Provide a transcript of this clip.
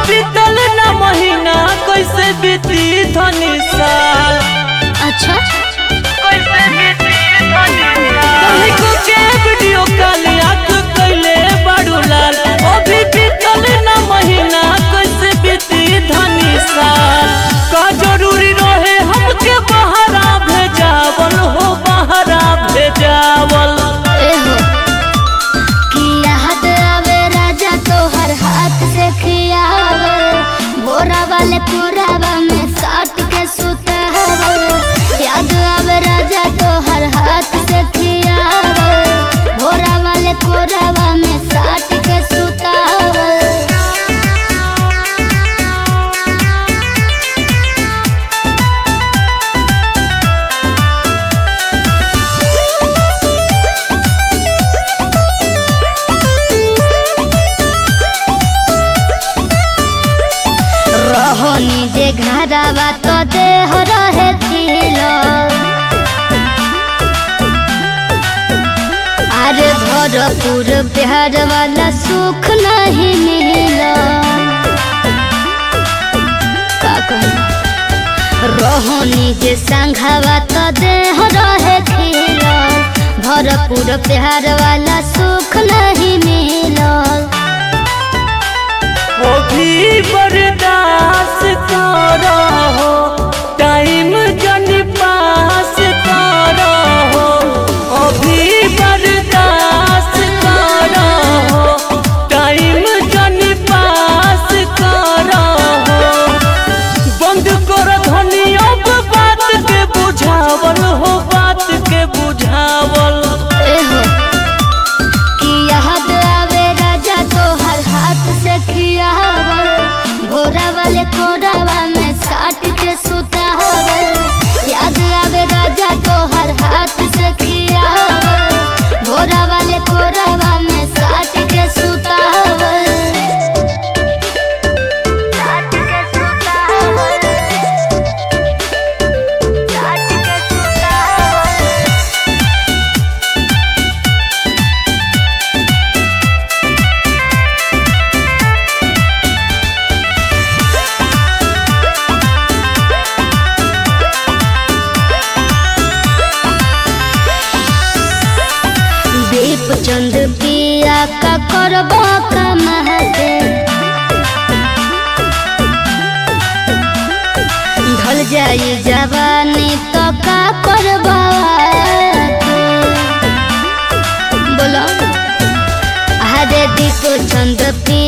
बीतल ना महीना कैसे बीती धनी साल अच्छा कैसे बीती धनी साल को के वीडियो कॉल आंख कैले बड़ू लाल अभी बीतल ना महीना कैसे बीती धनी साल का जरूरी रहे हमके बहरा भेजावल हो बहरा भेजावल एहो कि याद आवे राजा तोहर हाथ से खियावे बोरा वाले कोरावा में साट के सुतावे याद आवे राजा तोहर हाथ से खियावे बोरा वाले कोरावा में साट के सुतावे रहोनी जे घरवा तो देह रहे थिलो अरे भरपूर प्यार वाला सुख नहीं मिला का कहूं? रहोनी जे संघवा तो देह रहे थिलो भरपूर प्यार वाला सुख नहीं मिला वो भी बर्दाश्त करो टाइम जन पास करो वो भी बर्दाश्त करो टाइम जन पास करो बंद कर धनी अब बात के बुझावल हो बात के बुझावल एहो कि याद आवे राजा तोहर हाथ से खियावल भोरा वाले कोरावा में साट के सुतावल याद आवे राजा तोहर हाथ से खियावल भोरा वाले कोरावा में साट के सुतावल साट के सुतावल साट के सुतावल दीप चंद पिया का करबो कमाते ढल जाई जवानी तो का करबो बोलो हरे दीप चंद पिया